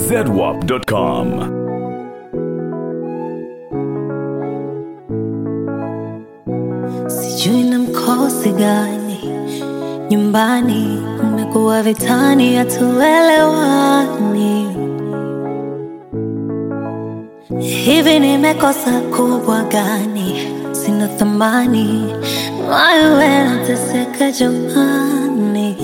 zedwap.com. Sijui na mkosi gani nyumbani, kumekuwa vitani, hatuelewani. Hivi nimekosa kubwa gani? Sina thamani, wewe nateseka jamani.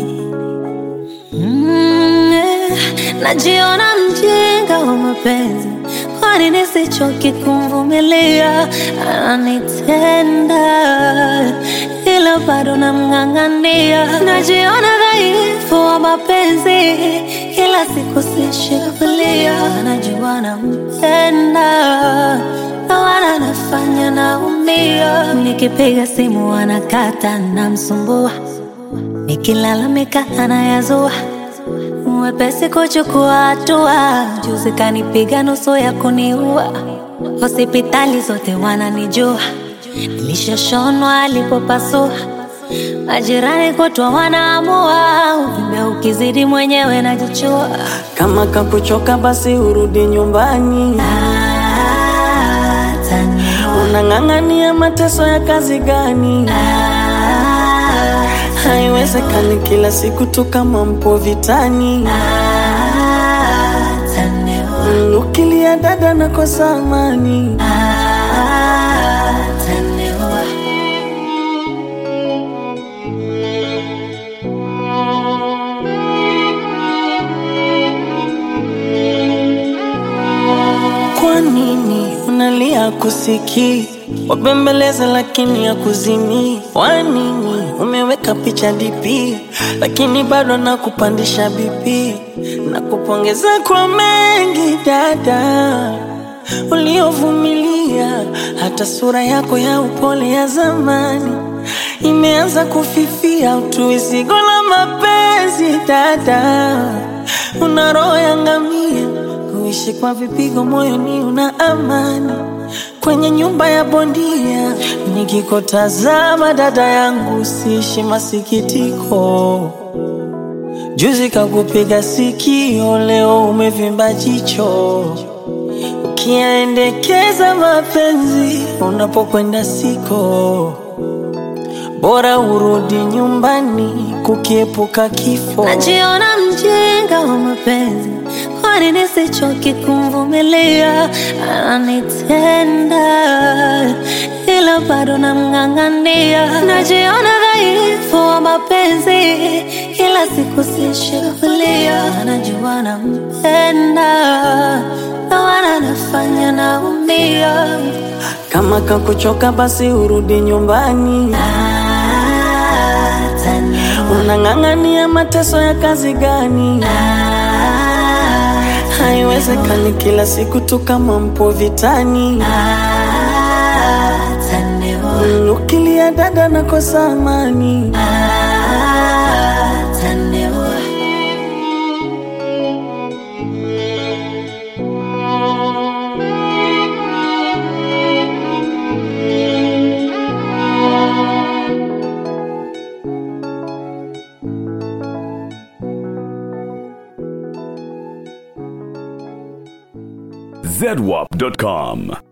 Mm, eh, najiona mjinga wa mapenzi, kwani nisichoki kumvumilia? Ananitenda ila bado namng'ang'ania. Najiona dhaifu wa mapenzi, kila siku sishikilia. Najua nampenda na wala nafanya naumia. Nikipiga simu anakata, namsumbua nikilalamika anayazua mwepesi kuchukua hatua. Juzi kanipiga nusu ya kuniua, hospitali zote wananijua, nilishashonwa alipopasua. Majirani kutwa wanaamua, uvimbe ukizidi mwenyewe najichua. Kama kakuchoka basi urudi nyumbani. Ataniua, Unang'ang'ania mateso ya kazi gani? Haiwezekani kila siku tu kama mpo vitani. ataniua, Mm, Ukilia dada nakosa amani. ataniua. Kwa nini unalia kusikii? Wabembeleza lakini ya kuzimii. Kwa nini umeweka picha DP lakini bado nakupandisha BP? Nakupongeza kwa mengi dada uliovumilia, hata sura yako ya upole ya zamani imeanza kufifia. Utuizigo la mapenzi dada, una roho ya ngamia kuishi kwa vipigo moyoni, una amani kwenye nyumba ya bondia. Nikikutazama dada yangu, siishi masikitiko. Juzi kakupiga sikio, leo umevimba jicho. Ukiendekeza mapenzi unapokwenda siko, bora urudi nyumbani kukiepuka kifo. Najiona mjinga wa mapenzi, kwani nisichoki kumvumilia? Ananitenda ila bado namng'ang'ania. Najiona dhaifu wa mapenzi, kila siku sishikilia. Najua nampenda na wala nafanya naumia. Kama kakuchoka basi urudi nyumbani. Ataniua, Unang'ang'ania mateso ya kazi gani? Haiwezekani kila siku tu kama mpo vitani. ataniua, Mm, Ukilia dada nakosa amani. ataniua. zedwap.com.